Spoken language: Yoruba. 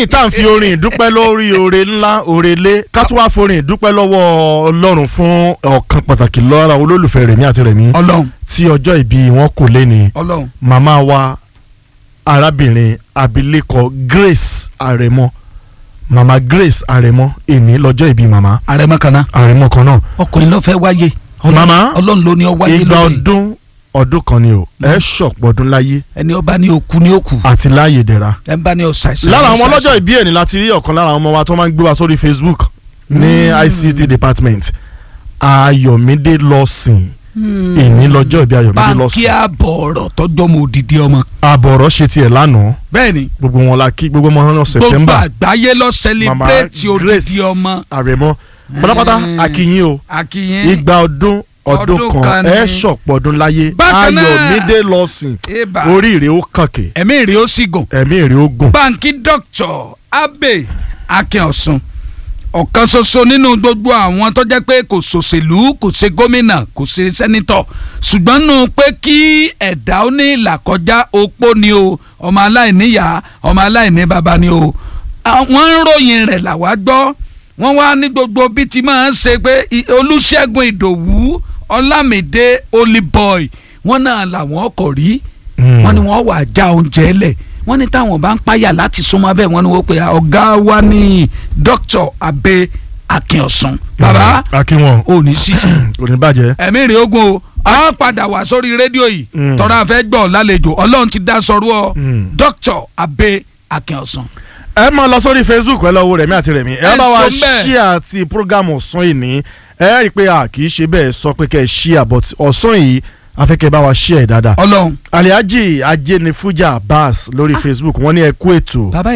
lẹ́yìn tá à ń fi orin ìdúpẹ́ lórí oore ńlá oore lé ká tún wá forin ìdúpẹ́ lọ́wọ́ ọlọ́run fún ọ̀kan pàtàkì lọ́ra olólùfẹ́ rẹ̀mí àti rẹ̀mí ọlọ́run tí ọjọ́ ìbí wọn kò lé ní ọlọ́run màmá wa arábìnrin abilékọ Grace Àrẹ̀mọ màmá Grace Àrẹ̀mọ èní lọ́jọ́ ìbí màmá àrẹ̀mọ kan náà Àrẹ̀mọ kan náà ọkùnrin ló fẹ́ wáyé Màmá, ọlọ́run ló ní ọ wáyé ìgbà lónìí ọdún ọdún kan ni o ẹ ṣọ̀pọ̀ ọdún láyé ẹni ọba ní òkú ní òkú àti láàyè dẹ̀ra ẹ ń bá ní ọ̀sàìsàn lára àwọn ọlọ́jọ́ ìbí ẹ̀ ní láti rí ọ̀kan lára àwọn ọmọ wa tó máa ń gbé wa sórí Facebook ní ICT department Ayọ̀mídé lọ́sìn èní lọ́jọ́ ìbí Ayọ̀mídé báńkì lọ́sìn àbọ̀ ọ̀rọ̀ tọ́jọ́ mọ òdìdí ọmọ àbọ̀rọ̀ ṣe tiẹ̀ lánàá bẹ́ẹ̀ni gbogbo wọn la kí gbogbo ọmọ náà gbogbo September àgbáyé lọ mama sẹlẹbírẹ́tì òdìdí ọmọ Àrẹ̀mọ pátápátá Mm. akínyìn o akínyìn igba ọdún ọdún Ọdún kan kan ẹ ni. ṣọ̀pọ̀ ọdún láyé Bákan náà- Ayọ̀mídé lọ́sìn eba oríire ó kànkè ẹ̀mí rẹ̀ ó sì gùn ẹ̀mí èrè ó gùn báńkì dr abe akínọ̀sùn ọ̀kan ṣoṣo nínú gbogbo àwọn tó jẹ́ pé kò ṣòṣèlú kò ṣe gómìnà kò ṣe sẹ́nitọ̀ ṣùgbọ́n nù pé kí ẹ̀dá ó ní ìlàkọjá opó ni o ọmọ aláìníyá ọmọ aláìní bàbá ni o wọ́n ń ròyìn rẹ̀ làwa gbọ́ wọ́n wá ní gbogbo bí ti máa ń ṣe pé i- olùṣègùn ìdòwú ọlámídé olíbọ̀ì wọ́n náà làwọn ọkọ̀ rí Mm. wọ́n ní wọ́n wà já oúnjẹ lẹ̀ wọ́n ní táwọn bá ń páyà láti súnmọ́ bẹ́ẹ̀ wọ́n ní wọ́n pe ọ̀gá wa ní dr abe akínọ̀sùn bàbá akínwọn ò ní ṣíṣe kò ní bàjẹ́ ẹ̀mí rẹ̀ ogun o a padà wá sórí rédíò yìí Mm. tọ́ra fẹ́ gbọ́ lálejò ọlọ́run ti dá sọ̀rọ̀ ọ Mm. dr abe akínọ̀sùn. ẹ máa lọ sórí facebook ẹ lọ wo rẹ̀mí àti rẹ̀mí ẹ Ẹ bá wa sọ bẹ́ẹ̀. ṣíà ti programu ọ̀sán yìí ní ẹ rí i pé a kì í ṣe bẹ́ẹ̀ sọ pé kẹ́ ẹ ṣíà but ọ̀sán yìí afẹ́kẹ́ bá wa ṣíà ẹ̀ dáadáa ọlọ́run aliaji ajenifuja abbas lórí facebook wọ́n ní ẹ kú ètò bàbá